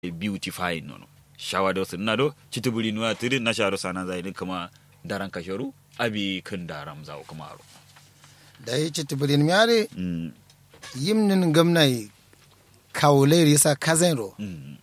beautifying nono shawa do sun nado chitubuli nuwa tiri na sharo sana zai din kama daran kasharu abi kan daram zawo kuma aro da yi ci tibirin miyare mm yimnin gamnai kawulai risa kazanro mm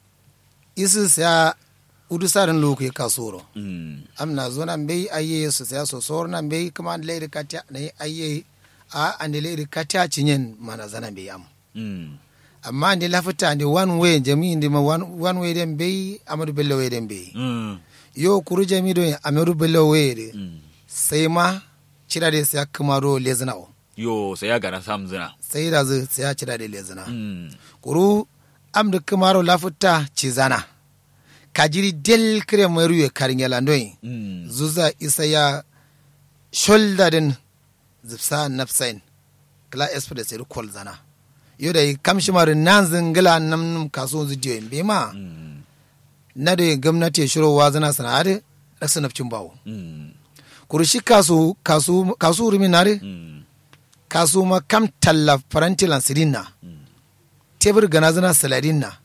isi siya udu sarin loku ya kasoro mm amna zo nan bai ayye su siya so sor nan bai kuma lairi katya na yi ayye a andi lairi katya cinyen mana zana bai am mm amma andi lafita andi one way jami indi ma one, one way den bai amadu bello way den bai mm yo kuru jami do amadu bello way de mm sai ma cira da siya kuma ro lezina o yo sai ya gana sam zina sai da zu siya cira da lezina mm kuru amdu kumaro lafuta cizana kajiri del kire maru ye karingela ndoi mm zuza isa ya shoulder din zipsa nafsain kala express yar kol zana yo da kamshi maru nan zingila nam kaso zudiyo in bema mm na da gwamnati ya shiro wazana sana'ade rasa nafcin bawo mm kuru shi kasu kasu kasu rumi nare mm kasu ma kam talla farantilan sirin na tebur gana zana saladin na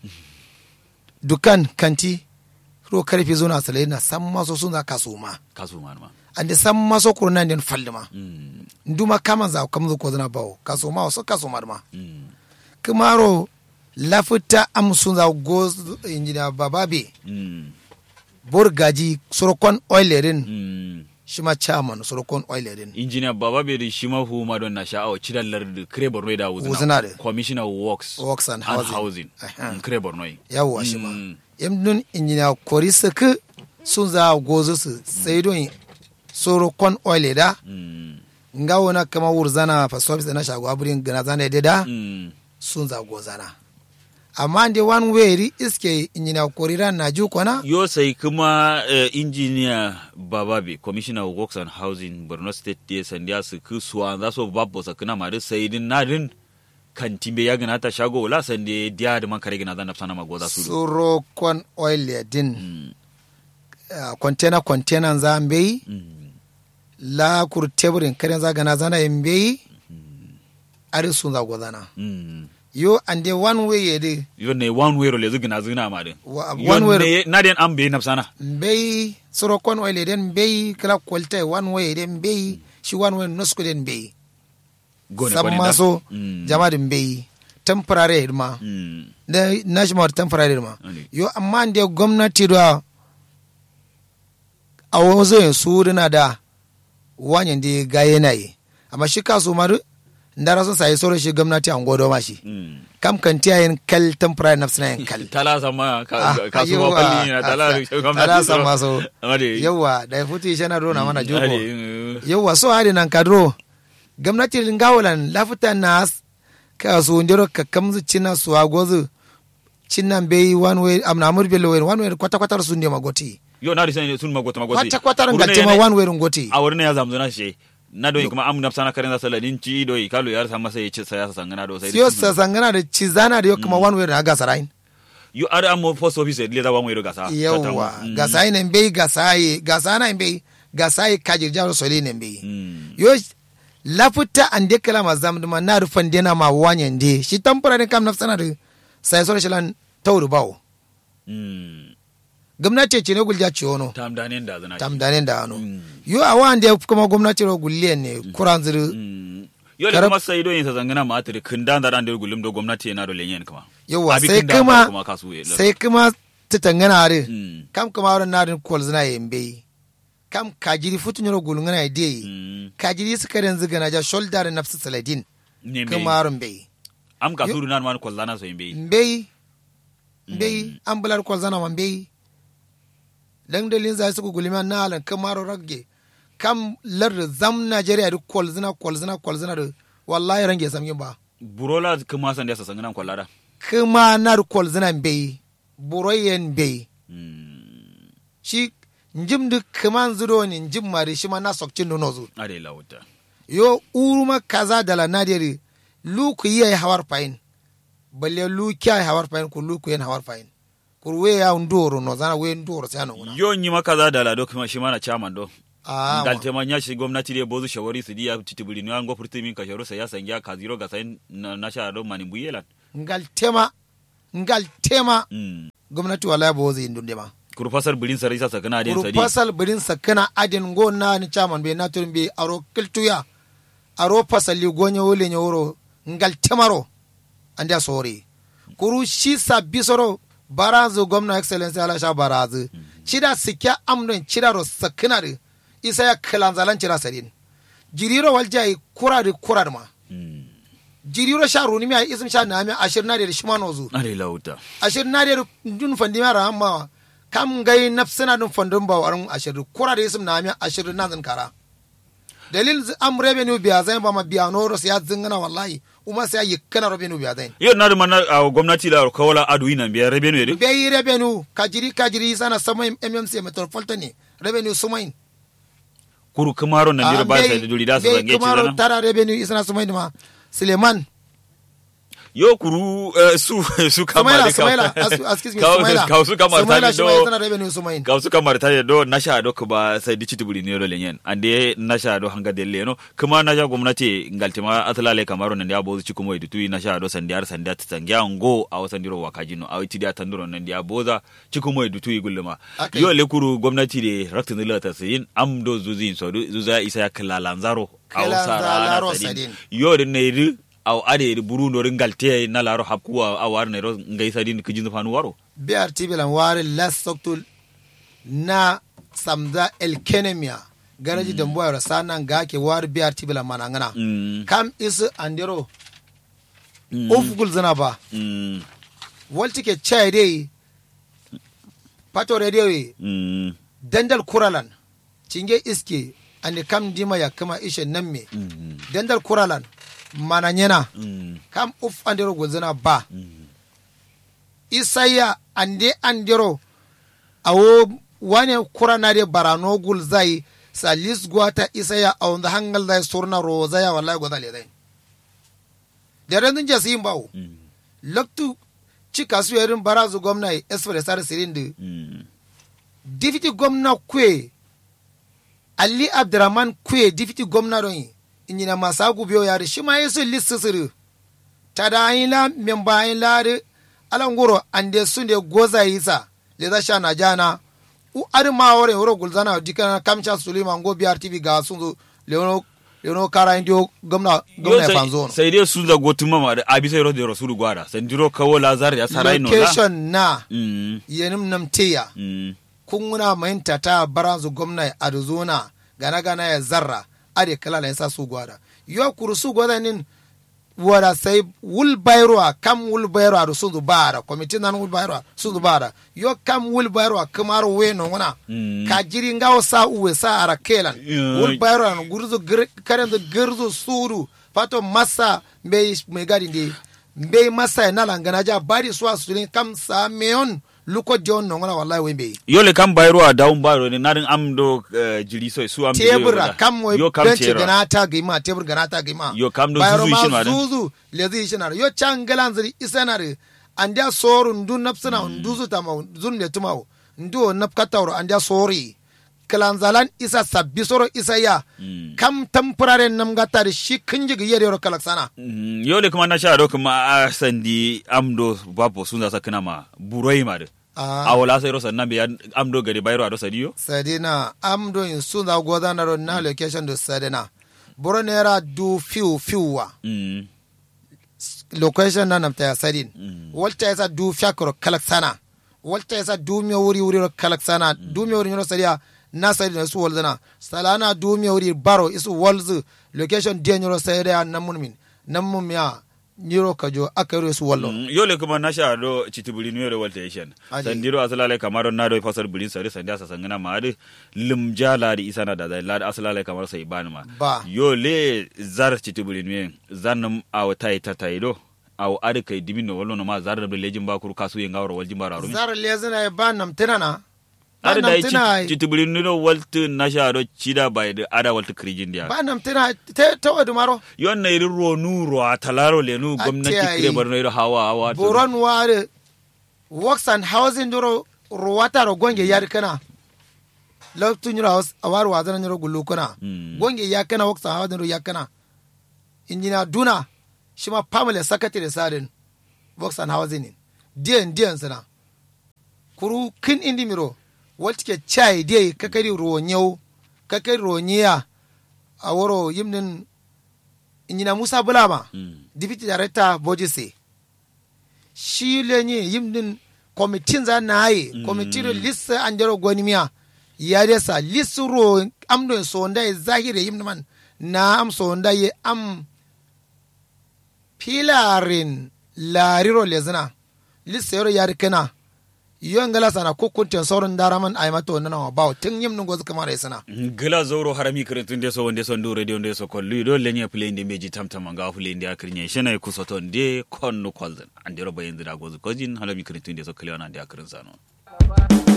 dukan kanti ro karfe zo na saladin na san maso suna kasu ma kasu ma ma an da san maso kurnan den fallima mm nduma kama za kam zo ko zana bawo kasu ma so kasu ma ma mm kumaro lafuta am sun za go injina bababe mm borgaji sorokon oilerin mm shima chairman sorokon oilerin injiniya baba bai da shi mahu ma don na sha'awa cidallar da kire borno da wuzina Wuzina da. commissioner of works Works and Housing. Aha. Mm, kire borno yi yawwa shi ma Mm. yam nun injina kori suku sun za gozo su sai don soro kon oil da Mm. nga wona kama wurzana fa service na shago aburin gana zana da da Mm. sun za gozana amma da one way ri iske injina kori ran na ju kona yo sai kuma eh, injiniya bababe commissioner of works and housing borno state da sandiya su ku suwa za su babbo sa kuna ma da sai din na din kan timbe ya gana ta shago wala sande diya da man kare gana zan nafsa na magoza su do soro kon oil ya din Mm. ah, container container za mbei Mm. la kur teburin karen za gana zana mbei ari sun za gozana Mm. yo ande one way ya de yo ne one way role zugina zuna ma din Wa- Yo one way ne- na den an bai nafsa na mbei soro kon oil den mbei kala kwalta one way den mbei shi one way nosku den mbei gone san kone da. maso Mm. jama din mbei temporary hirma Mm. da national temporary hirma Ane. yo amma da gwamnati da a wazo yin su na da wanyan da ga yanayi amma shi kasu maru ndara sun sayi soro shi gwamnati an godo ma shi Mm. kam kan tiyayin kal temporary nafsina yin kal tala sama Ah, ka- kasuwa yawwa. falli na tala Tala sama so. Ade. yawa da ya fito shi na rona mana juko Ade, mm. yawa so hadi nan kadro gwamnati lingawalan lafuta na ka su ndiro ka kamzu cina su agozu cinan bai one way amna amur belo way one way kwata kwata su ndema goti yo na risa sun magota magota kwata kwata ngalce ma one way ngoti a wurin ya zamzu na shi na doyi kuma am nafsa na karen zasa ladin ci doyi kalu yar sa masa ya ci sa ya sa sangana do sai siyo sa sangana da cizana da yo kuma one way na ga sarain yo are am post office le da wa mu gasa yawa gasai ne bai gasai gasana bai gasai kajir jaro soli ne bai mm yo lafuta ande kala ma zamduma na rufan dena ma wanyan de shi temporary kam nafsana da sai so shilan tawru bawo mm gwamnati ce ne gulja ci wono tam danen da zana tam danen da ano Mm. yo a wanda kuma gwamnati ro gulliyan ne kuran zuru Mm. yo da Karab- kuma sai doyin sa sangana ma atri kindan da ran da gulum do gwamnati yana do lenyen kuma yawa Abi sai kinda kuma kuma kasu ya sai kuma ta tangana are Mm. kam kuma wurin na rin kol zina yembe kam kajiri futun yoro gulungana de Mm. kajiri suka ren ziga na ja shoulder nafsu saladin ne me kuma wurin bai am ka suru nan man kollana so yimbe mbei mbei an bular kwal zana ma mbei dan dalin zai suku gulima na alan kamaro ragge kam lar zam Najeriya da kwal zina kwal zina kwal zina da wallahi range sam yin ba burola kuma san da sa sangana kollada kuma na da kwal zina mbei buroyen mbei mm shi njim da kaman zudo ni njim mari shi ma na sokcin nono zu are lawuta yo uruma kaza dala nadiri lu ku yi hawar fayin balle lu kya hawar fayin ku lu ku yen hawar fayin kur we ya ndoro no zana we ndoro sai no una yo nyi maka za da lado kuma shi mana chairman do ah dal tema nya shi gwamnati de bozu shawari su diya titibuli ni ango furti min ka sharu sa ya sangya ka ziro ga sai na na sha do mani buyelan ngal tema ngal tema Mm. gwamnati wala bo zai ndunde ma kuru fasar bilin sarai sa sakana den kuru sadi fasal birin sakana adin go na ni chairman be na turin be aro kiltuya aro fasali gonye wole nye woro ngal temaro anda sore kuru shi sabbi soro barazu gwamna excellence ala sha barazu cida sikya amdon cida ro sakana de isa ya kalanzalan cida sadin jiriro waljai kurari kurar ma Mm. jiriro sha runi mi isim sha na mi ashir na de shimano zu are lauta ashir na de dun fandi mara amma kam gai nafsina dun fandun ba warin ashir kura da isim na mi ashir na zan kara dalil zi- am revenue biya zai ba ma biya no ros ya zingana wallahi uma sai yi kana revenue biya zai yo na da mana a gwamnati da kawala adu ina biya rebe ne de be yi revenue kajiri kajiri sana samai mmc metropolitan ne revenue sumain kuru kamaro na jira ba Be- sai da duri da su be zange ci kumaro dana tara revenue isana sumain ma suleiman yo kuru eh, su su kama sumaila de sumaila as- excuse me Ka- sumaila ka su kama sumaila ta shi ma yana do revenue sumain ka su kama ta do na sha do ba sai di citibuli ne ro lenyen ande na sha do hanga de leno kuma na ja gwamnati ngaltima atlale kamaro nan ya bozu cikumo idu tuyi na sha do sandiyar sandiya tsangiya ngo a wasan diro wakajino a witi da tanduro nan ya boza cikumo idu tuyi gulluma Okay. yo le kuru gwamnati de raktin dila ta sayin am do zuzin so du- zuza isa ya kalalanzaro a wasa Kalalanzaro rana sadin sadin. yo de ne ri aw ade ri buru no ringalte na laro hapkuwa a war ne ro ngai sadin kijin fanu waro BRT bilan wari las soktul na samza elkenemia garaji da mbuwa sana ga ke wari BRT bilan mana ngana mm kam isu andero mm, ufugul zina ba mm walti ke chai dai pato radio ye mm dandal kuralan cinge iske ande kam dima ya kama ishe nan me mm dandal kuralan mana nyena mm kam uf andero gulzina ba mm isaya ande andero awo wane kurana de barano gul zai sa lis gwata isaya a wanda hangal zai surna roza ya wallahi gwada le zai da ranzun jasi yin bawo mm laktu cika su yarin barazu gwamna esfere sar sirin da mm difiti gwamna kwe ali abdurrahman kwe difiti gwamna don yi inyina masa gubiyo yare shi ma yesu listi siri ta da ayin la memba ayin la de alangoro ande sun de goza yisa le za sha na jana u ari ma wore woro gulzana dikana kamcha suleiman go biyar tv ga sun zo leono leono kara indio gwamna gwamna ya fanzo no sai dai su da gotu mama da abi sai rodi rasulu gwada san diro kawo lazar ya sarai no la location na mm yenim namteya mm kunguna mainta ta baranzu gwamna arizona gana gana ya zarra ade kala la yasa su gwada yo kuru su gwada nin wada sai wul bayro a kam wul bayro a sun bara komiti nan wul bayro a sun bara yo kam wul bayro a kamar we no wana Mm. ka jiri ngawo sa uwe sa ara kelan Yeah. wul bayro a gurzu gir- karen da girzu suru pato masa mbe me gadi ndi mbe masa na langana ja bari so asulin kam sa meon luko jon no wana wallahi we mbe yole kam bayro a daun bayro ne narin am do eh, jiri so su am tebura kam wai yo kam benci tebura ganata gima tebur ganata gima Yo, kam do Bayro zuzu ma ishin ma din. zuzu lezi ishinar yo can galan ziri isanare andia soru ndu napsina nduzu tama zun le tumawo ndu napkatawro andia sori kalanzalan isa sabbi soro isa ya Mm. kam temporary nam gatari shi kinjigi yere ro kalaksana Mm, yole kuma na sha do kuma a sandi am do bapo sun za sakina ma buroi ma de Ah. a wala sai ro sannan be ya- am do gari bayro a do sadiyo sadina am do in sunda godana ro na location do sadina boro nera du fiu fiuwa mm location na namta ya sadin Mm. walta yasa du fiakoro kalak sana walta yasa du mi wuri wuri ro kalak sana du mi wuri nyoro sadiya na sadin na su walzana salana du mi wuri baro isu walzu location dia nyoro sadiya namun min namun ya nyiro kajo aka yoro su wallo Mm, yole kuma na sha do chitibuli ni yole walta yeshen Aji. sandiro asalale kamaro na do fasar bulin sare sandi asa sangana ma ade limja la di isana da da la di asalale kamar sai bani ma Ba. yole zar chitibuli ni zanum aw tai tatai do aw ade kai dimin no wallo no ma zar da lejin ba kuru kasu yen gawro waljin ba rarumi zar lezina ba nam tinana ba ade da nam tina chitibuli ni do walta na sha do chida bai da ada walta krijin dia ba nam tina te te wadu maro yon na iri ro nu ro atalaro le nu Ate gwamnati ai. kire barno iro hawa hawa to- boron ware works and housing duro ruwata ro gonge yar kana loktu nyura house awar wa zana nyuro gullu kana Mm. gonge ya kana works and housing ro ya kana injina duna shima family secretary sadin works and housing diyan diyan sana kuru kin indi miro walti ke chai diye kakari ronyo kakari ronyiya a woro yimnin inyina musa bulama Mm. deputy director bojise shi lenye yimnin kwamitin za na yi kwamitin lissa an jaro gwanimiya ya desa lissu ro amdo sonda ya zahire yimnin man na am sonda ya am pilarin lariro lezina lissa yaro yari kana yon gala sana ko kunten sauran daraman ay mato nana wa bawo tun yimnin gozu kamar ya sana gila zoro harami kirintun de so wonde so ndu radio nde so kollu do lenye play nde meji tamtama nga fu lende akrinya shena ku soto nde konno kolden ande roba yendira gozu kojin harami kirintun de so klewana nde akrin sano